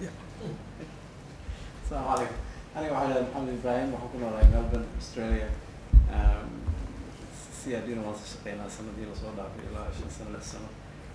السلام عليكم aniga waxaa dhahay maxamed ibrahim waxaan ku noolahay melbourne australia c i d na waan soo shaqeynaa sanadii lasoo dhaafay ilaa shan sano lix sano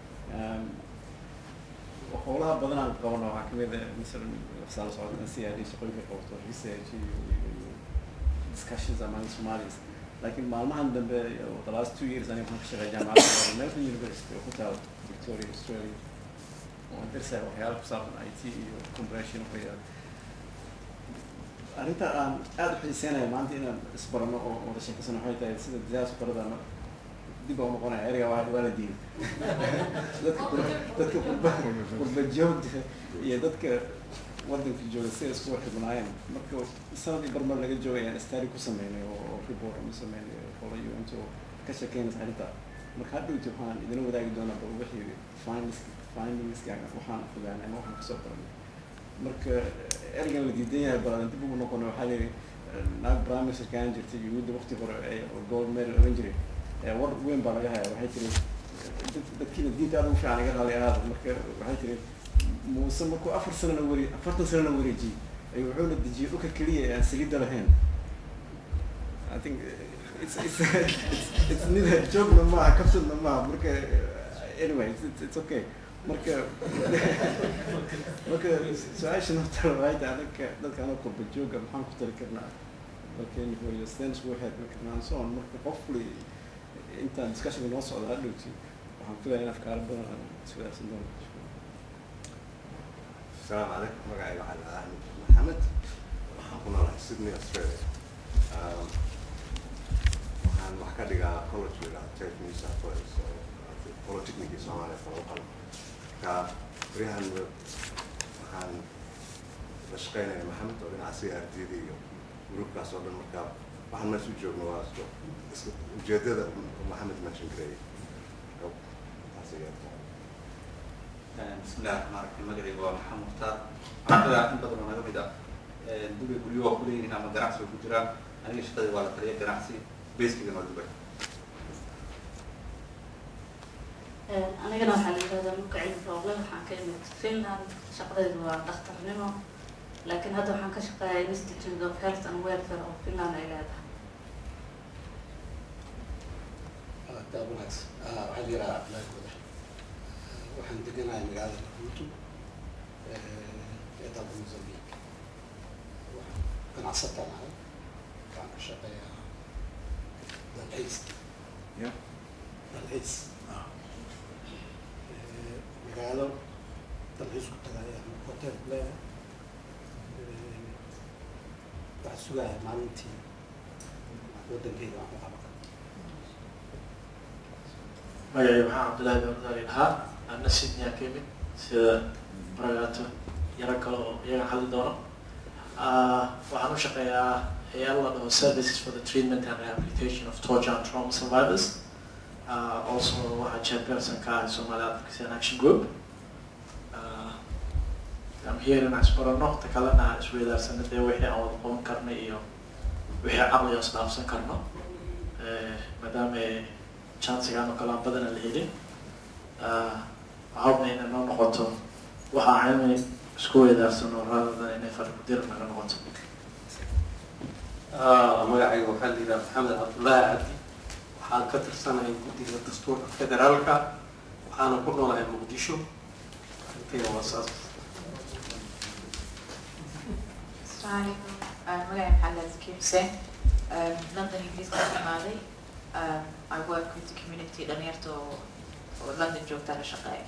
howlaha badan aan qabano waxaa kamid ah masalan waxsaa la socota in c i d shaqooyinka qabato research iyo iyo discussions among somalis laakiin maalmahan dambe the last two years aniga waxaan ka shaqeeya jaamacadda melbourne university oo ku taal victoria australia waan darsaa waxyaala ku saabsan i t iyo compression waxyaala arrinta aan aada u xiiseynayo maanta inaan isbarano oo wada sheekasano waxay tahay sida diasporada dib aan noqonaya erga waa waa la diiday dadka qur- dadka qurba qurba joogta iyo dadka wadanka jooga si ay isku xidhnaayeen marka sanadii barmar laga joogay ayaan istari ku sameynay oo oo report aan u sameynay qola un oo ka sheekeynaysa arrinta marka hadhowti waxaan idina wadaagi doonaa ba wixii findings findingska waxaan fogaanay ama waxaan kasoo baranay marka ergan la diidan yahay baladan dib ugu noqono waxaa layidhi naag bramiser kaan jirtay yuhuudda waqti hore ee gold medal oran jiray ee war weyn baa laga hayaa waxay tiri dad- dadkiina diinta aad ugu fiican iga raali ahaada marka waxay tiri muuse markuu afar sanana wari afartan sanana wareejiyey ayuu wuxuuna dejiyey dhulka keliya ee aan saliidda lahayn I think it's it's it's, it's neither joke maaha kabsadna maaha marka anyway it's, it's, it's okay marka marka su-aasha horta waxay tahay dadka dadka anoo qurba jooga maxaan ku tari karnaa dalkeeni hooyo sideen iskugu xeedmi karnaa and so on marka qofkuli intaan discussionka noo socda hadhowti waxaan filaya in afkaaro badan aan iswadaagsan doono السلام عليكم magacayga waxaa la ahmed maxamed waxaan ku noolahay sydney australia Um, waxaan wax ka dhigaa college la yidhaha ted new south wales oo polytechnicii soomaaliya kala qalo marka baryahan waxaan la shaqeynaya maxamed oo dhinaca c r t d iyo groupkaas oo dhan marka waxaan meesha u joogno waa isku isku ujeedada maxamed mention gareeyay marka taas ayaa بسم الله الرحمن الرحيم magacayga waa maxamed mukhtaar ardada in badan oo naga mid ah dubay guryo waa kuleeyihiin ama ganacsi way ku jiraan aniga shaqadii waa la taliya ganacsi baskigana waa dubay anigana waxaa la yidhahdaa luka cilmi rooble waxaan ka imid finland shaqadaydu waa dhakhtarnimo laakiin hadda waxaan ka shaqeeyaa institute of health and welfare oo finland ay leedahay taa wanaagsan waxaa la yidhaha cabdillaahi godax waxaan deganahay magaalada maputo ee dalka mozambique waxaan ganacsataan ahay waxaan ka shaqeeyaa dalxiis Yeah. dalxiis magaalo dalxiis ku tagaya hotel leeyahay waxaa sugaya maalintii wadankeyda wax u qaban karo magacay waxaa cabdullaahi bamdaali ahaa ana sydney ka yimid sida baragaato yaro kale oo iyaga hadli doono Ah, waxaan u shaqeeyaa hay-ad la dhaho services for the treatment and rehabilitation of torture and trauma survivors Ah, also waxaa chairperson ka ahay somali advocacy and action group Ah, I'm here inaan isbarano ta kalena aan isweydaarsano dee wixii aan wada qaban karno iyo wixii caqliga isdhaafsan karno Eh, maadaama chansigaan oo kale aan badana la helin waxaabna inay noo noqoto waxaa cilmi isku weydaarsano raadadan inay farkudir naga noqoto magacayga waxaa la yidhaha maxamed cabdullaahi cabdi waxaan ka tirsanahay guddiga dastuurka federaalka waxaana ku noolahay muqdisho arrintayda waa saas Assalamu alaikum. Uh, magacay maxaa la Zaki Hussein. Um, London Ingiriiska ka imaaday. Um, I work with the community dhalinyarta oo oo London joogta la shaqeeya.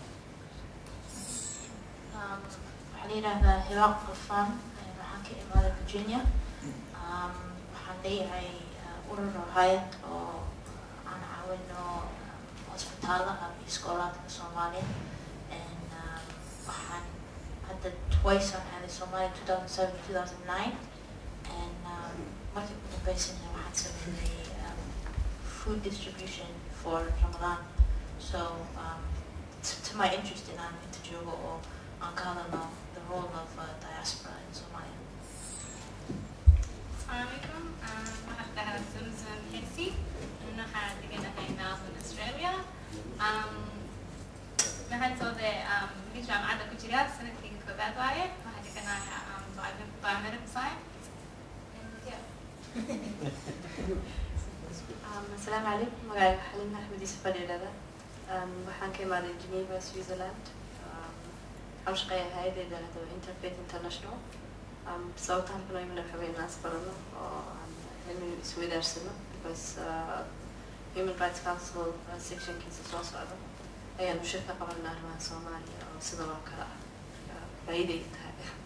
Um, waxaa la yidhaahdaa hibaaq qafaan waxaan ka imaaday virginia um, waxaan leeyahay uh, urur oo hayad oo aan caawino um, hosbitaalaha iyo iskoolaadka soomaaliya and um, waxaan hadda twice aan aaday soomaaliya 2007 2009 and um, markii ugu dambeysana waxaan sameynay um, food distribution for ramadan so um, to, to my interest in aan inta joogo oo aan ka hadalno the role of uh, diaspora in Somalia. Assalamualaikum. Um, waxaan dhahaa Susan Hesi. Waxaan deganahay Melbourne, Australia. Um, waxaan soo de um, mid jaamacadda ku jira sanadkii koobaad waaye. Waxaan American side. And yeah. asalaamu calaykum magacayga xaliim axmed iise fadhiidhada waxaan ka imaaday geneva switzerland Um, waxaan u shaqeeyaa hay-adda yidhaahdo interfaith international Um, sababta halkan oo imina waxaa weeye inaan isbarano oo aan cilmi isweydaarsano because uh, human rights council uh, sectionkiisa soo socda ayaanu shir ka qabanaa arrimaha soomaaliya oo sidan oo kale ah Uh, faa'iiday tahay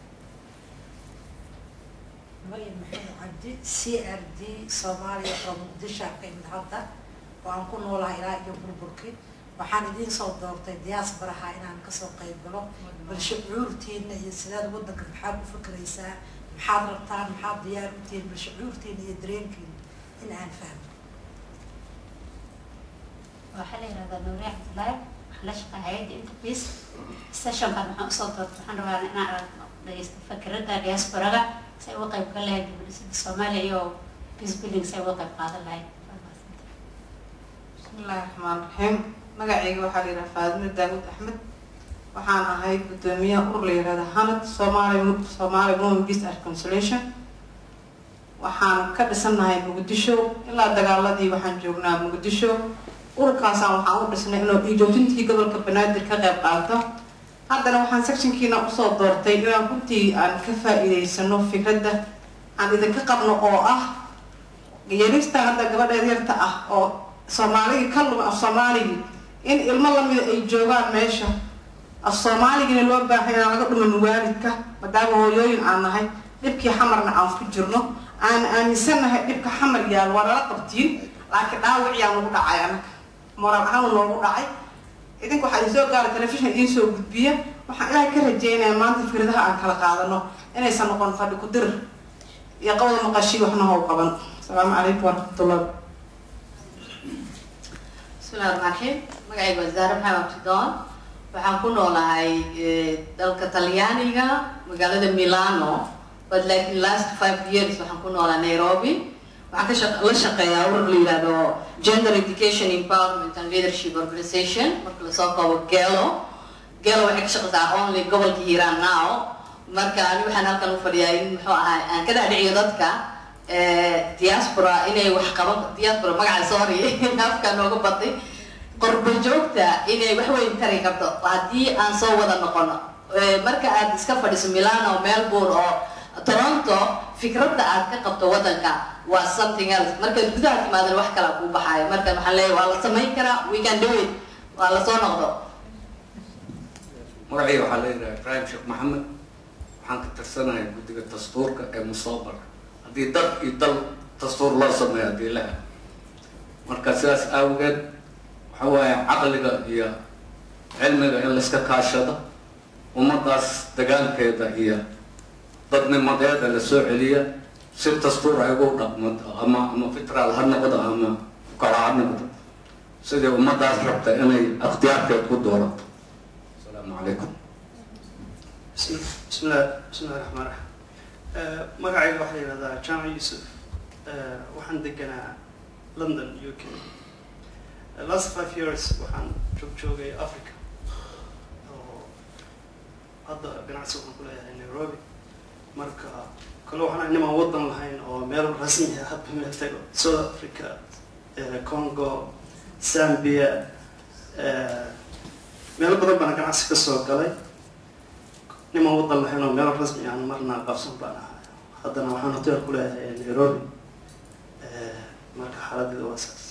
مريم محمد عبدي سي ار دي صوماليا oo muqdisho aan ka imid hadda oo aan ku noolahay ilaa iyo burburki waxaan idiin soo doortay diasporaha inaan kasoo qayb galo bal shucuurtiina iyo sidaad wadanka maxaad u fikraysaa maxaad rabtaan maxaad diyaar u tihiin bal shucuurtiina iyo dareenkiina in aan fahmo waxaa la yihahdaa nuuri cabdullaahi waxaan la shaqaa hay-adda interface sessionkan waxaan usoo doortay waxaan rabaa inaan aragno dhageysta fakerada diasporaga si ay uga qayb gal lahayd dibadhisida soomaaliya iyo peace building si ay uga qayb qaadan lahayd bismillahi raxmaan raxiim magacayga waxaa la yidhaha faadime daawud axmed waxaan ahay guddoomiyaha urur la yihahda hanad somali somali women peace and consolation waxaan ka dhisannahay muqdisho ilaa dagaaladii waxaan joognaa muqdisho ururkaasaan waxaan u dhisnay inuu dhiijoojintii gobolka banaadir ka qayb qaato haddana waxaan sectionkiina usoo doortay inaan runtii aan ka faa-iideysano fikradda aan idinka qabno oo ah yarista hadda gabadheed yarta ah oo soomaaligii ka luma af soomaaligii in ilmo lamida ay joogaan meesha af soomaaligina loo baahay inaan laga dhumin waalidka maadaama hooyooyin aan nahay dhibkii xamarna aan ku jirno aan aaminsannahay dhibka xamar yaal waa nala qabtiin laakiin dhaawiciyaa nagu dhacay anaga moraal ahaan noogu dhacay idinka waxaa idinsoo gaara telefishin idiin soo gudbiya waxaan ilaahay ka rajeynayaa maanta fikradaha aan kala qaadano inaysan noqon fadhi ku dir iyo qawda maqashii waxna how qaban asalaamu calaykum waraxmatullah bismillahi raxmaan raxiim magacayga waa zaare maxamed abdidoon waxaan ku noolahay dalka talyaaniga magaalada milano but like last five years waxaan ku noolaa nairobi waxaan ka shaq la shaqeeyaa urur la yihahdo gender education empowerment and leadership organization marka lasoo koobo gelo gelo waxay ka shaqeysaa only gobolka hiiraan now marka ani waxaan halkan u fadhiyaa in muxuu ahaa aan ka dhaadhiciyo dadka diaspora inay wax qaban diaspora magaca sorry afka nooga batay qorbo joogta inay wax weyn tari karto haddii aan soo wada noqono marka aad iska fadhiso milano melbourne oo toronto fikradda aad ka qabto wadanka waa something else markaad gudaha timaadan wax kala kuu baxaayo marka waxaan leeyahay waa la samayn karaa we can do it waa lasoo noqdo magacayga waxaa leeyahay ibrahim sheekh maxamed waxaan ka tirsanahay guddiga dastuurka ee musaabara haddii dad iyo dal dastuur loo sameeyo haddii la helo marka sidaas awgeed waxa waaye caqliga iyo cilmiga in layska kaashado ummadaas dagaalkeeda iyo dadnimadeeda la soo celiya si dastuur ay ugu dhaqmato ama ama fitral ha noqdo ama kala ha noqdo sidii ummadaas rabta inay ikhtiyaarkeed ku doorato asalaamu calaykum بسم بسم الله بسم الله الرحمن الرحيم magacayga waxaa la yihahdaa jamac yuusuf waxaan deganaa london u k last five years waxaan joog joogay africa oo hadda ganacsi waxaan ku leeyahay nairobi marka kale waxaan nimaan wadan lahayn oo meel rasmi ah hadba meel tago south africa congo zambia meelo badan baan ganacsi kasoo galay nimaan wadan lahayn oo meel rasmi aan marna qabsan baan ahay haddana waxaan hotel ku leeyahay nairobi marka xaaladeeda waa saas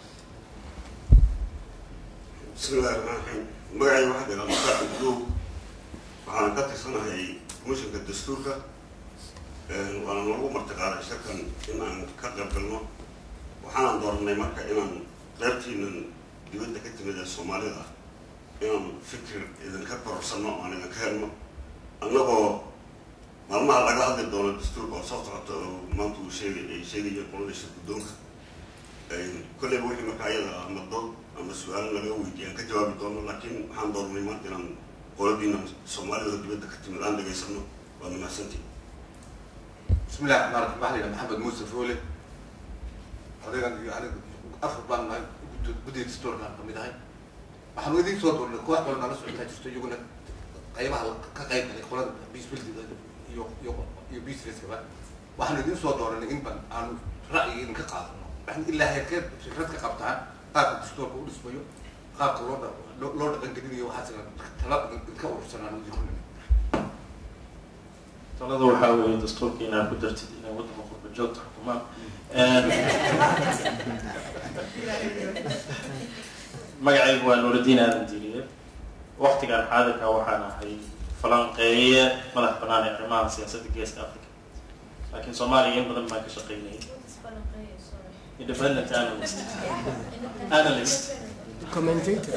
bismillahi raxmaan raxiim magacayga waxaa dheeraa mustaaq ibdow waxaan ka tirsanahay komishanka dastuurka waana noogu martiqaaday shirkan in aan ka qayb galno waxaanan dooranay marka inaan qaybtiinan dibadda ka timid ee soomaalida inaan fikir idinka kororsanno aan idinka helno annagoo maalmaha laga hadli doono dastuurka oo soo socota oo maanta uu sheegay ay sheegayeen qolada shir guddoonka kolleyba wixii marka ayada ama dood ama su-aalo laga weydiiy aan ka jawaabi doono laakiin waxaan doornay maanta inaan qoladiina soomaalida oo dibadda ka timid aan dhageysano waad mahadsantii بسم الله الرحمن الرحيم waxaa la yidhaha maxamed muuse foole odagan iyo aniga afar baan nahay guddiga dastuurkaan kamid ahay waxaanu idiin soo doornay koox walba nala socotaa jirto iyaguna qaybaha ka qayb galay qolada peace building iyo iyo iyo businesskaba waxaanu idin soo dooranay in ban aanu ra'yi idinka qaadano waxaan ilaa heerkeed fikrad ka qabtaan qaabka dastuurka u dhismayo qaabka loo dha- loo loo dhaqangelinayo waxaas tala idinka urursanaan idinku nimid talada waxaa weeye dastuurka inaad ku dartid inay waddanka qurba joogta xukumaan magacaygu waa nuuraddiin aadan diiriye waktigan xaadirka waxaan ahay falanqeeye madax bannaan ee arrimaha siyaasadda geeska africa laakiin soomaaliya in badan baan ka shaqaynayay independent analyst analyst Commentator.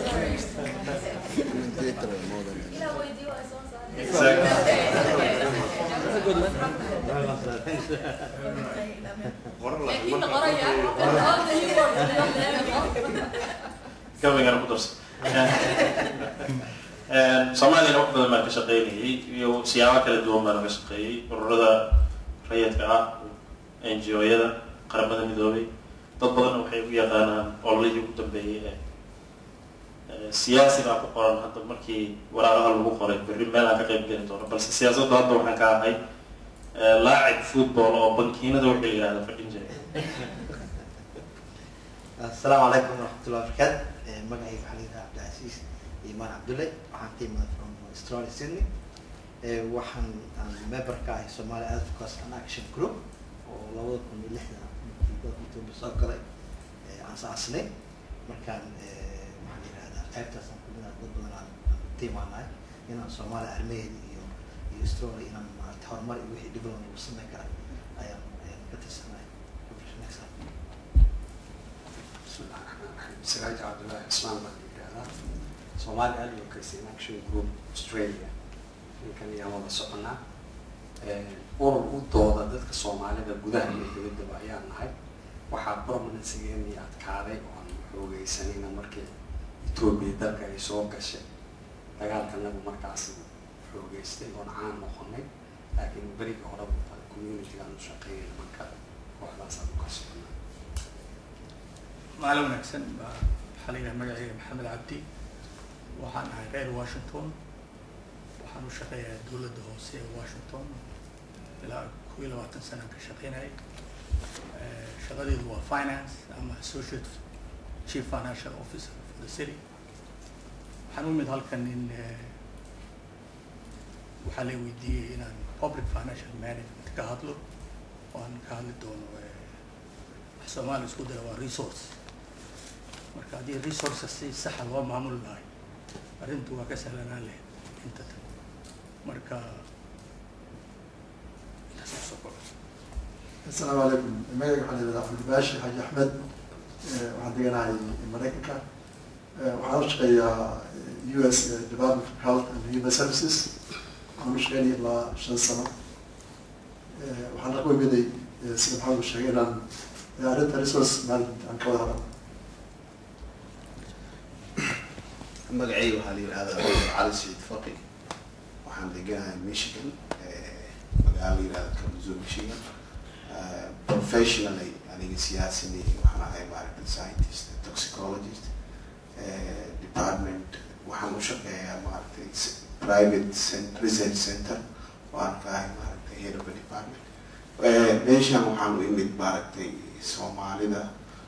gabagana ku darso soomaaliyana wax badan baan ka shaqaynayay iyo siyaabo kala duwan baan uga shaqeeyey ururada rayidka ah n g o-yada qaramada midoobay dad badanna waxay u yaqaanaan ololihii ugu dambeeyey ee ee siyaasi baa ku qoran hadda markii waraaqaha lagu qoray berri meel aan ka qayb geli doono balse siyaasaddu hadda waxaan ka ahay ee laacib football oo bankiinada wixii la yihahda fadhin jiray السلام عليكم ورحمة الله وبركاته مقعي وحليل عبد العزيز إيمان عبد الله وحن تيم from Australia Sydney وحن member كاي Somali Advocacy and Action Group ولو كن لحنا كنت بساقلي عن ساسني مركان محلي هذا قيبتا سنقلنا ضد بدنا تيم عنا هنا Somali أرمين يو Australia هنا ما تهرمر يوحي دبلون وصلنا كان أيام كتسنا بسم الله الرحمن الرحيم سراج عبد الله عثمان بن يدانا Somali Advocacy and Action Group Australia ninkan ayaan wada soconaa urur u dooda dadka soomaalida gudaha iyo dibaddaba ayaan nahay waxaa permanencegeennii adkaaday oo aan xoogeysanayna markii etoobiya dalka ay soo gashay dagaalkanagu markaas xoogeystay oon caan noqonay laakiin berigii horeba communitygaan u shaqeeyay marka kooxdaasaan u kalsoonaa maalin wanaagsan baa waxaa la yidhaha magacayga maxamed cabdi waxaan ahay reer washington waxaan u shaqeeyaa dowladda hoose ee washington ilaa kow iyo labaatan sanaan ka shaqeynayay shaqadeedu waa finance ama associate chief financial officer for the city waxaan u mid halkan in waxaa la weydiiyey inaan public financial management ka hadlo oo aan ka hadli doono wax soomaali isku dara waa resource marka haddii resources si saxa loo maamuli lahay arrintu waa ka sahlanaan lahayd inta tan marka intaas kusoo koro السلام عليكم magacayga waxaa la yidhahdaa cabdibaashi xaaji axmed waxaan deganahay maraykanka waxaan u shaqeeyaa u s department of health and human services waxaan u shaqeynaya ilaa shan sano waxaan la wemiday sida maxamed u sheegay inaan arrinta resource management aan ka wada hadalno magacayga waxaa la yidhahdaa dr cali saciid faqi waxaan deganahay michigan magaalo la yidhahda kalamazoo michigan professionally aniga siyaasini waxaan ahay maaragtay scientist toxicologist department waxaan u shaqeeyaa maaragtay private research center waan ka ahay maaragtay head of a department meeshan waxaan u imid maaragtay soomaalida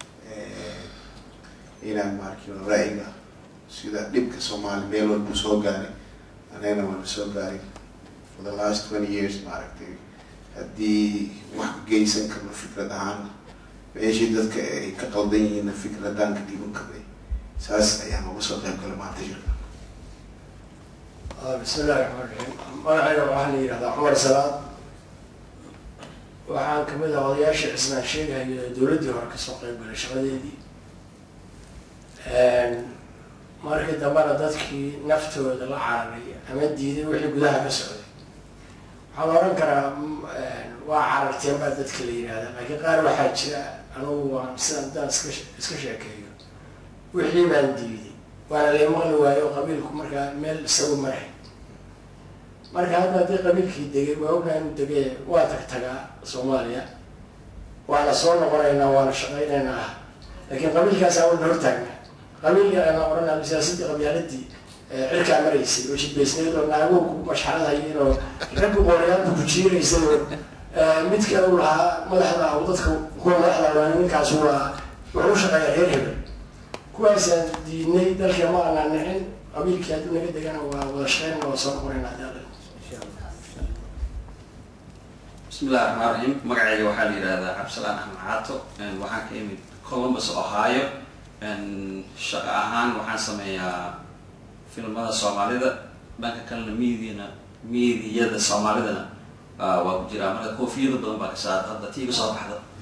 inaan maaragtay ra'yiga sida dhibka soomaali meel walbu soo gaaray anagana waana soo gaaray for the last twenty years maaragtay haddii wax ka geysan karno fikrad ahaan meeshii dadka ay ka qaldan yihiinna fikradaan ka dhiiban karnay saas ayaan uga soo qayb galay maanta jirka بسم الله الرحمن الرحيم magacayga waxaa la yidhahdaa cumar salaad waxaan kamid ah odayaasha cismaan sheegayo dowladdii hore kasoo qayb galay shaqadeedii markii dambena dadkii naftooda la cararay ama diiday wixii gudaha ka socday waxaa la oran karaa waa cararteen baa dadka la yidhahdaa laakiin qaar waxaa jira anugu waan sidaan daan iska iska sheekeeyo wixii baan diiday waana lay maqli waayo qabiilku markaa meel isagu maray marka hadda haddii qabiilkii degay waa ogaa inuu degay waa tag tagaa soomaaliya waana soo noqonaynaa waana shaqaynaynaa laakiin qabiilkaas aan wana hortaagna qabiilka ana odhanaa siyaasadii qabyaaladii eh, cirkaa maraysay oo shibaysneed oo naaguhu ku mashxaradhayeen oo raggu qooryaanku ku jiiraysay oo eh, midka uu lahaa madaxda ah oo dadka kuwa madaxda waa ninkaas waa wuxuu u shaqeeyaa reer hebel kuwaasaan diidnay dalka ma aanaan nicin qabiilkii hadduu naga degana waa wada shaqeyn waa soo qorayna hadii بسم الله الرحمن الرحيم مقعي waxaa la yiraahdaa Cabsalaan Axmed Caato een waxaan ka imid Columbus Ohio een shaqo ahaan waxaan sameeyaa filmada Soomaalida dhanka kalena miidiyana miidiyada Soomaalidana ah, waa ku jiraa marka koofiyada badan baa ka saarta hadda tiiga soo baxda